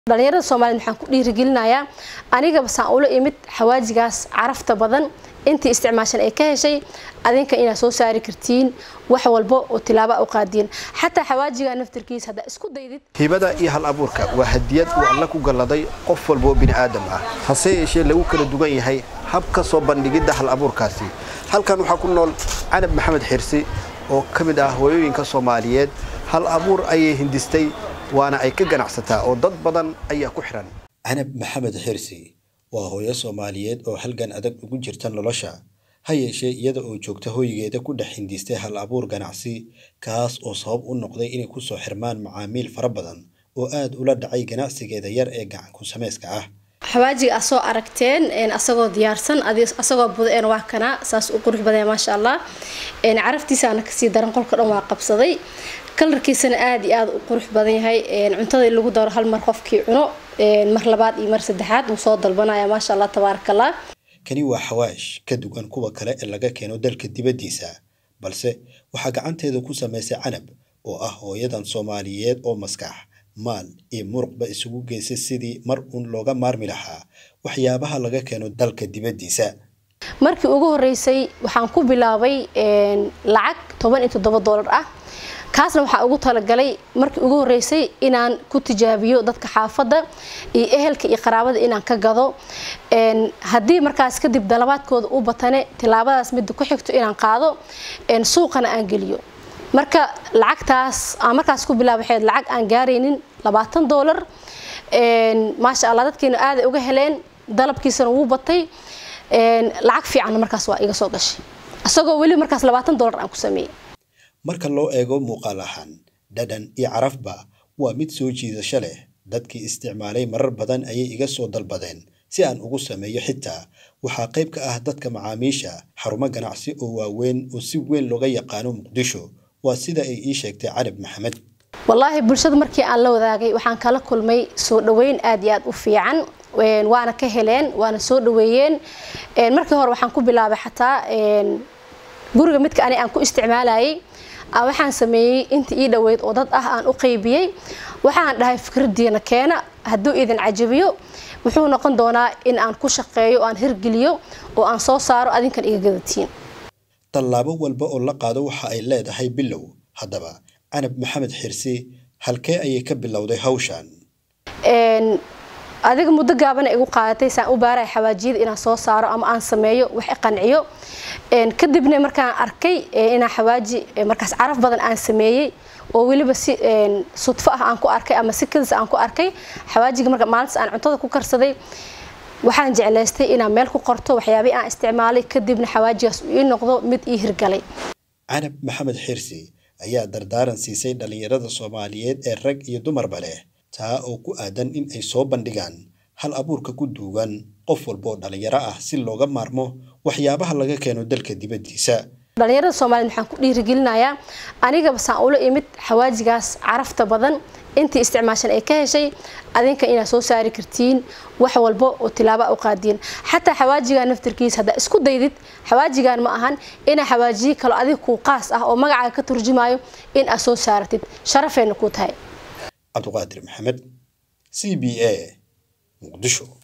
dhalinyarada soomaaliyed waxaan ku dhiirigelinayaa anigaba saan ula imid xawaajigaas carafta badan intii isticmaashan ay ka heshay adinka inaad soo saari kartiin wax walba oo tilaaba u qaadiin xataa xawaajiga naftarkiisa haddaa isku daydid hibada iyo hal abuurka waa hadiyad uu alle ku galladay qof walba oo bini aadam ah hase yeeshee lagu kala duwan yahay habka soo bandhigidda hal abuurkaasi halkan waxaa ku nool canab maxamed xirsi oo ka mid ah hooyooyinka soomaaliyeed hal abuur ayay hindistay waana ay ka ganacsataa oo dad badan ayaa ku xihan canab maxamed xirsi waa hooyo soomaaliyeed oo halgan adag ugu jirta nolosha ha yeeshee iyada oo joogta hoygeeda ku dhex hindistay hal abuur ganacsi kaas oo sabab u noqday inay ku soo xirmaan macaamiil fara badan oo aad ula dhacay ganacsigeeda yar ee gacanku samayska ah xawaajiga aad soo aragteen asagoo diyaarsan asagoo buda waa kana saas u qurux badaya maasha allah caraftiisaana kasii daran qolka dhan waa qabsaday kalarkiisana aada iyo aada u qurux badan yahay cuntada in lagu daro hal mar qofkii cuno mar labaad iyo mar saddexaad wuu soo dalbanaya maasha allah tabaarakallah kani waa xawaash ka duwan kuwa kale ee laga keeno dalka dibaddiisa balse waxaa gacanteeda ku samaysay canab oo ah hooyadan soomaaliyeed oo maskax maal iyo muruqba isugu geysay sidii mar uun looga maarmi lahaa waxyaabaha laga keeno dalka dibaddiisa markii ugu horeysay waxaan ku bilaabay lacag toban iyo toddoba doolar ah kaasna waxaa ugu talagalay markii ugu horeysay inaan ku tijaabiyo dadka xaafadda iyo ehelka iyo qaraabada inaan ka gado haddii markaas kadib dalabaadkooda u batane tilaabadaas midda ku xigto inaan qaado suuqana aan geliyo marka lacagtaas aan markaas ku bilaaba waxayd lacag aan gaaraynin labaatan doolar maasha allah dadkiina aaday uga heleen dalabkiisana wuu batay lacag fiicanna markaas waa iga soo gashay isagoo weli markaas labaatan doolar aan ku sameeyey marka loo eego muuqaal ahaan dhadhan iyo carafba waa mid soo jiidasho leh dadkii isticmaalay marar badan ayay iga soo dalbadeen si aan ugu sameeyo xitaa waxaa qayb ka ah dadka macaamiisha xarumo ganacsi oo waaweyn oo si weyn looga yaqaano muqdisho waa sida ay ii sheegtay canab maxamed wallaahi bulshada markii aan la wadaagay waxaan kala kulmay soo dhaweyn aada iyo aada u fiican waana ka heleen waana soo dhaweeyeen markii hore waxaan ku bilaabay xataa guriga midka ani aan ku isticmaalayay waxaan sameeyey inta ii dhaweyd oo dad ah aan u qaybiyey waxaan dhahay fikradiina keena hadduu idin cajabiyo wuxuu noqon doonaa in aan ku shaqeeyo oo aan hirgeliyo oo aan soo saaro adinkan iga gadatiin tallaabo walba oo la qaado waxa ay leedahay bilow haddaba canab maxamed xirsi halkee ayay ka bilowday hawshan adiga muddo gaabana igu qaadatay saan u baaraya xawaajiyada inaan soo saaro ama aan sameeyo wax iqanciyo kadibna markaan arkay inaan xawaaji markaas caraf badan aan sameeyey oo weliba si sudfo ah aan ku arkay ama si kadis aan ku arkay xawaajiga marka maalintaas aan cuntada ku karsaday waxaan jeclaystay inaan meel ku qorto waxyaabihii aan isticmaalay kadibna xawaajigaas uu ii noqdo mid ii hirgalay canab maxamed xirsi ayaa dardaaran siisay dhallinyarada soomaaliyeed ee rag iyo dumarba leh taa oo ku aadan in ay soo bandhigaan hal abuurka ku duugan qof walba oo dhallinyaro ah si looga maarmo waxyaabaha laga keeno dalka dibaddiisa dhalinyarada soomaaliyed waxaan ku dhiirigelinayaa anigaba saan ula imid xawaajigaas carafta badan intii isticmaashan ay ka heshay adinka inaad soo saari kartiin wax walba oo tilaaba u qaadiin xataa xawaajiga naftarkiisa haddaa isku daydid xawaajigan ma ahan inaa xawaajiye kalo adig kuu qaas ah oo magacaaga ka turjumayo in aad soo saaratid sharafayna kuu tahay cabdiqaadir maxamed c b a muqdisho